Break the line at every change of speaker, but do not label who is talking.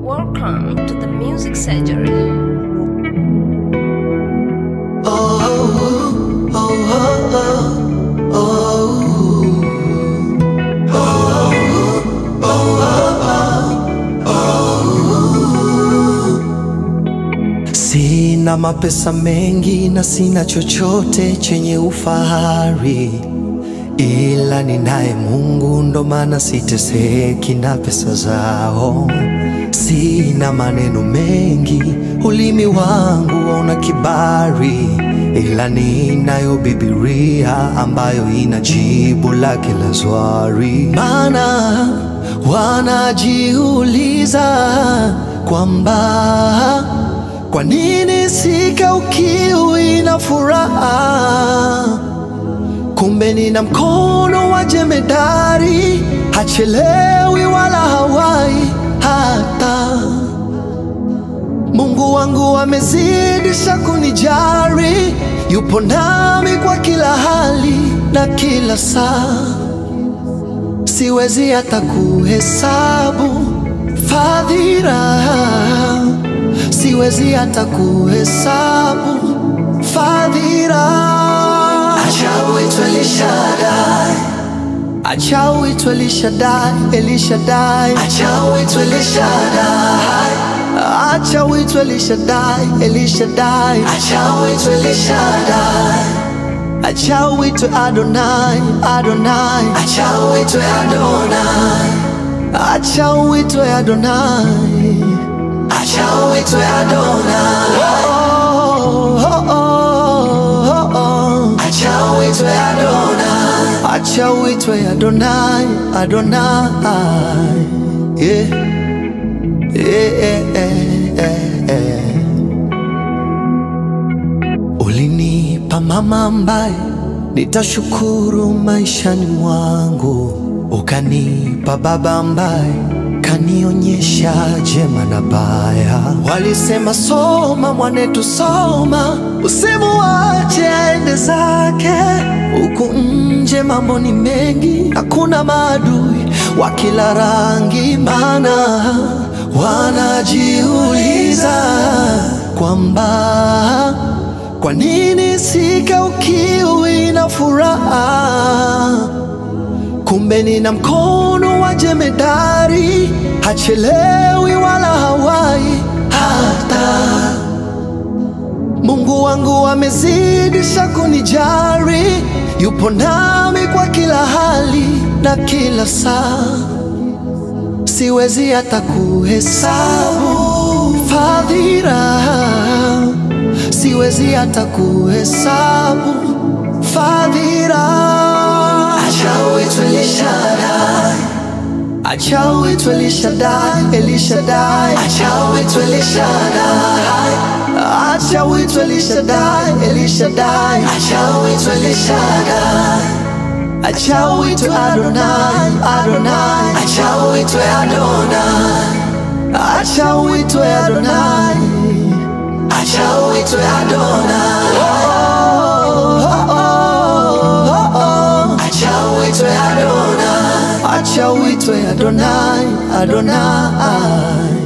Welcome to the Music Surgery.
Sina mapesa mengi na sina chochote chenye ufahari, ila ninaye Mungu, ndo maana siteseki na pesa zao. Sina maneno mengi, ulimi wangu hauna kibari, ila ninayo Biblia ambayo ina jibu la kila swali. Maana wanajiuliza kwamba kwa nini sikaukiwi na furaha? Kumbe nina mkono wa jemedari, hachelewi wala hawai hata. Mungu wangu amezidisha kunijari, yupo nami kwa kila hali na kila saa. Siwezi hata kuhesabu fadhila siwezi hata kuhesabu fadhila. Acha uitwe Elishadai, acha uitwe Elishadai, Elishadai, acha uitwe Elishadai, acha uitwe Elishadai, Elishadai, acha uitwe Elishadai. Acha uitwe Adonai, Adonai, acha uitwe Adonai, acha uitwe Adonai. Acha uitwe Adonai. Oh, oh, oh, oh, oh. Acha uitwe Adonai. Acha uitwe Adonai, Adonai. Yeah. Yeah, yeah, yeah, yeah, yeah. Ulinipa mama ambaye nitashukuru maishani mwangu, ukanipa baba ambaye kanionyesha jema na baya. Walisema soma mwanetu, soma, usimuache aende zake. Huku nje mambo ni mengi, hakuna maadui wa kila rangi, maana wanajiuliza kwamba kwa nini sikaukiwi na furaha Kumbe nina mkono wa jemedari, hachelewi wala hawai hata. Mungu wangu amezidisha kunijari, yupo nami kwa kila hali na kila saa. Siwezi hata kuhesabu fadhila, siwezi hata kuhesabu fadhila. Acha uitwe Elishadai, acha uitwe Elishadai, Elishadai, acha uitwe Elishadai, acha uitwe Elishadai, Elishadai, acha uitwe Elishadai, acha uitwe Adonai, Adonai, acha uitwe Adonai, acha uitwe Adonai, acha uitwe Adonai. Oh, oh, oh, oh, oh. Acha uitwe Adonai, acha uitwe Adonai, Adonai.